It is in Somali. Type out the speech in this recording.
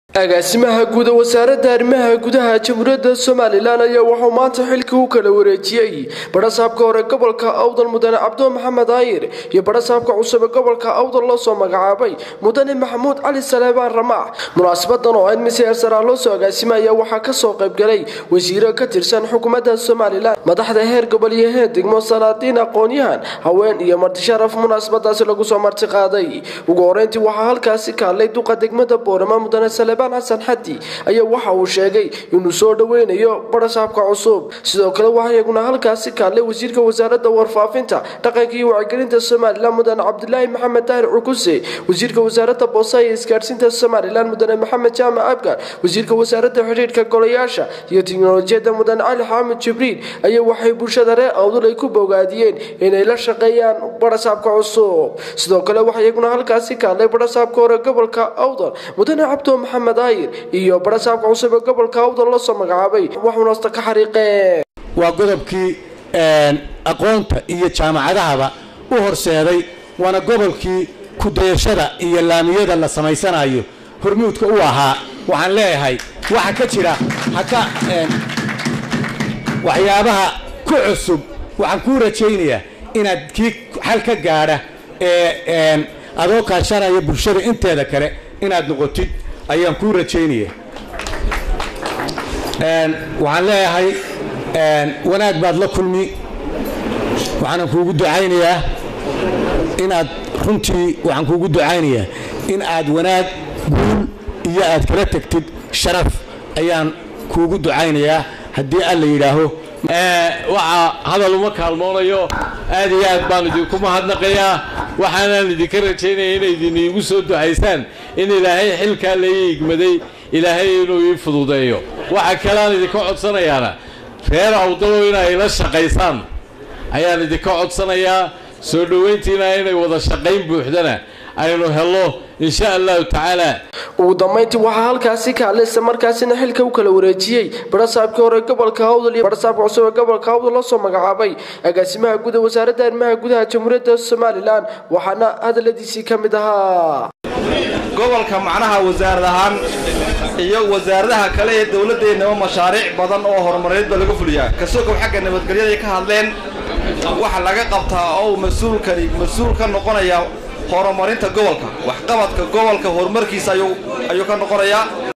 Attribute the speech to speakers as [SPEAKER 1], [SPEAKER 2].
[SPEAKER 1] agaasimaha guuda wasaaradda arrimaha gudaha jamhuuriyadda somalilan ayaa wuxuu maanta xilkii u kala wareejiyey badhasaabka hore gobolka awdal mudane cabdo maxamed aayir iyo badhasaabka cusub ee gobolka awdal loo soo magacaabay mudane maxamuud cali saleebaan ramaax munaasabadan oo ayd miseer saraa loo soo agaasimaya waxaa kasoo qaybgalay wasiiro ka tirsan xukuumadda somalilan madaxda heer gobol iyo heer degmo salaadiin aqoon-yahan haween iyo martisharaf munaasabadaasi lagu soo marti qaaday ugu horeyntii waxaa halkaasi ka hadlay duqa degmada boorama mudane saleebaan xasan xadi ayaa waxa uu sheegay inuu soo dhoweynayo badhasaabka cusub sidoo kale waxaa iyaguna halkaasi ka hadlay wasiirka wasaaradda warfaafinta dhaqanka iyo wacyigelinta somalilan mudane cabdilaahi maxamed daahir cukuse wasiirka wasaaradda boosa iyo isgaadhsiinta somalilan mudane maxamed jaamac abgar wasiirka wasaaradda xidhiidhka golayaasha iyo tiknolojiyadda mudane cali xaamid jibriil ayaa waxay bulshada reer awdul ay ku bogaadiyeen inay la shaqeeyaan badhasaabka cusub sidoo kale waxaa iyaguna halkaasi ka hadlay badhasaabka hore gobolka awdal mudane cabdo maxamed aayir iyo badhasaabka cusub ee gobolka awdal loo soo magacaabay waxuuna hasta ka xariiqeen
[SPEAKER 2] waa godobkii aqoonta iyo jaamacadahaba u horseeday waana gobolkii kudayashada iyo laamiyada la samaysanayo hormuudka u ahaa waxaan leeyahay waxa ka jira haka waxyaabaha ku cusub waxaan kuu rajaynayaa inaad kii xal ka gaadha ee adoo kaashanaya bulshada inteeda kale inaad noqotid ayaan kuu rajaynaya waxaan leeyahay wanaag baad la kulmi waxaana kuugu ducaynayaa inaad runtii waxaan kuugu ducaynayaa in aad wanaag guul iyo aad kala tegtid sharaf ayaan kuugu ducaynayaa haddii alla yidhaaho
[SPEAKER 3] waxaa hadal uma kaalmoonayo aad iyo aad baan idinku mahadnaqayaa waxaanaan idinka rajaynaya inay idin iigu soo ducaysaan in ilaahay xilkaa lai igmaday ilaahay inuu ii fududeeyo waxa kaleaan idinka codsanayaana reer awdalow inay la shaqaysaan ayaan idinka codsanayaa soo dhowayntiina inay wada shaqayn buuxdana aynu helno insha allahu tacaala
[SPEAKER 1] ugu dambayntii waxaa halkaasi ka hadlay isla markaasina xilka u kala wareejiyey badhasaabkii hore gobolka awdal iyo badhasaabka cusub ee gobolka awdal loo soo magacaabay agaasimaha guud ee wasaaradda arrimaha gudaha jamhuuriyadda somalilan waxaana hadaladiisii ka mid ahaa
[SPEAKER 4] gobolka macnaha wasaarad ahaan iyo wasaaradaha kale ee dowladdeennaba mashaariic badan oo horumareedba laga fuliyaa kasokow xagga nabadgelyaday ka hadleen waxa laga qabtaa oo mas-uulkani mas-uul ka noqonaya horumarinta gobolka waxqabadka gobolka horumarkiisa ayuu ka noqonayaa